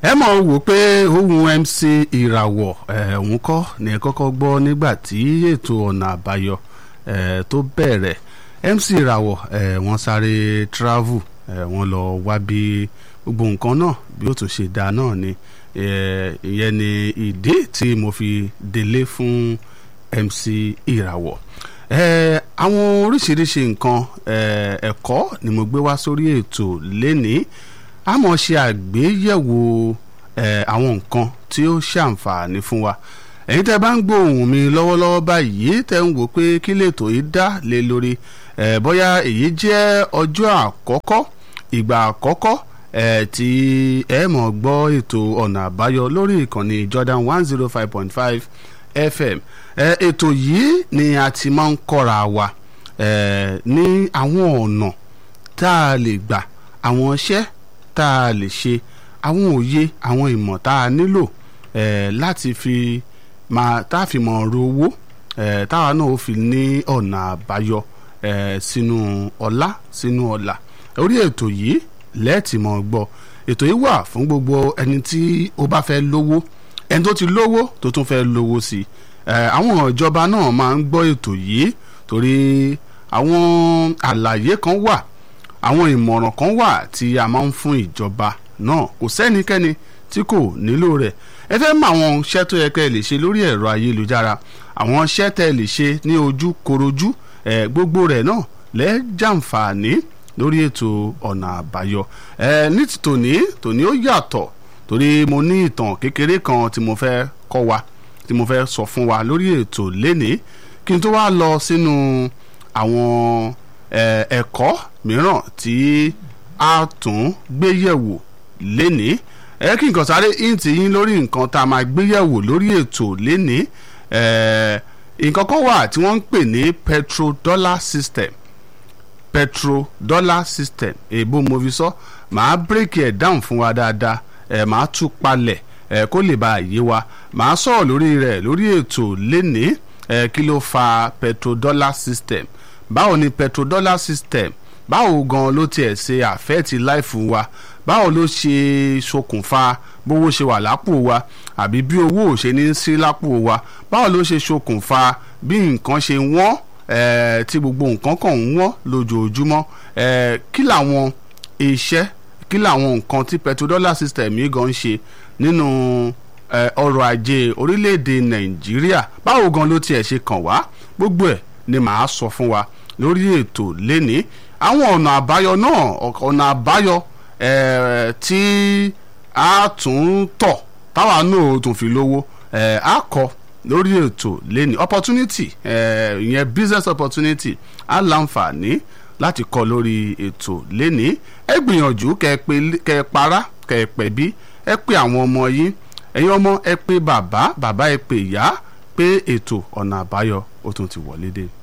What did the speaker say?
ẹ mọ̀ wò pé ohun MC ìràwọ̀ òun kọ́ ni ẹ kọ́kọ́ gbọ́ nígbà tí ètò ọ̀nà àbáyọ eh, tó bẹ̀rẹ̀ MC ìràwọ̀ eh, wọ́n sáré travel eh, wọ́n lọ wá bí gbogbo nǹkan náà bí ó tún ṣe dáa náà ni ìyẹn ni ìdí tí mo fi délé fún MC ìràwọ̀ àwọn oríṣiríṣi nǹkan ẹ̀kọ́ ni mo gbé wá sórí ètò lénìí a mọ̀ ṣe àgbéyẹ̀wò àwọn nǹkan tí ó ṣàǹfààní fún wa ẹ̀yin tẹ́ bá ń gbóhùn mi lọ́wọ́lọ́wọ́ báyìí tẹ́ ń wò pé kí lètò yìí dá lé lórí bóyá èyí jẹ́ ọjọ́ àkọ́kọ́ ìgbà àkọ́kọ́ tí ẹ mọ̀ gbọ́ ètò ọ̀nà àbáyọ lórí ìkànnì Jordan one zero five point five FM ètò yìí ni a ti máa ń kọ́ra wa ní àwọn ọ̀nà tá a lè gbà àwọn iṣẹ́ tá a lè ṣe àwọn òye àwọn ìmọ̀ tá a nílò láti fi máa tá a fi mọ̀ ro owó táwa náà ó fi ní ọ̀nà àbáyọ sínú ọlá sínú ọlà orí ètò yìí lẹ́ẹ̀tì mọ̀ gbọ́ ètò yìí wà fún gbogbo ẹni tí ó bá fẹ́ lówó ẹni tó ti lówó tó tún fẹ́ lówó sí i àwọn ìjọba náà máa ń gbọ́ ètò yìí torí àwọn àlàyé kan wà àwọn ìmọ̀ràn kan wà tí a máa ń fún ìjọba náà kò sẹ́nikẹ́ni tí kò nílò rẹ̀ ẹ fẹ́ mọ àwọn iṣẹ́ tó yẹ kẹ́ ẹ lè ṣe lórí ẹ̀rọ ayélujára àwọn iṣẹ́ tẹ́ ẹ lè ṣe ní ojú korojú ẹ gbogbo rẹ̀ náà lẹ́jàǹfààní lórí ètò ọ̀nà àbáyọ ẹ ní ti tòní tòní ó yàtọ̀ torí mo ní ìtàn kékeré kan tí mo fẹ́ kọ́ wa tí mo fẹ́ sọ fún wa lórí ètò lénìí kí n tó wá lọ sínú àwọn ẹ̀kọ́ mìíràn tí a tún gbé yẹ̀wò lénìí ẹ kí nǹkan sáré ìǹtì yín lórí nǹkan tá a máa gbé yẹ̀wò lórí ètò lénìí nǹkan kan wà tí wọ́n ń pè ní petrodollar system petrodollar system èèbó mo fi sọ màá bírèkì ẹ̀ dáhùn fún wa dáadáa ẹ̀ màá tú palẹ̀ ẹ̀ kó lè bá a yé wa màá sọ̀rọ̀ lórí rẹ̀ lórí ètò lénìí ẹ̀ kí ló fa petrodollar system báwo ni petrodollar system báwo gan ló tiẹ̀ ṣe àfẹ́ẹ̀tì láìfù wa báwo ló ṣe ṣokùnfà bówó ṣe wà lápò wa àbí bí owó ò ṣe ní sí lápò wa báwo ló ṣe ṣokùnfà bí nǹkan ṣe wọ́n eh, tí gbogbo nǹkan kàn ń wọ́n lójoojúmọ́ eh, kí làwọn iṣẹ́ kí làwọn nǹkan tí petrodollar system yìí gan ń ṣe nínú eh, ọrọ̀ ajé orílẹ̀-èdè nàìjíríà báwo gan ló tiẹ̀ ṣe kàn wá gbogbo ẹ̀ ni màá sọ fún wa lórí ètò lénìí àwọn ọ̀nà àbáyọ náà ọ̀nà àbáyọ tí a tún tọ̀ táwa náà tún fi lówó a kọ lórí ètò lẹ́ni opportunity ìyẹn business opportunity a láǹfààní láti kọ lórí ètò lẹ́ni ẹ gbìyànjú kẹ ẹ para kẹ ẹ pẹ̀bí ẹ pé àwọn ọmọ yín ẹ̀yin ọmọ ẹ pé bàbá bàbá ẹ pé ìyá pé ètò ọ̀nà àbáyọ ó tún ti wọlé dé.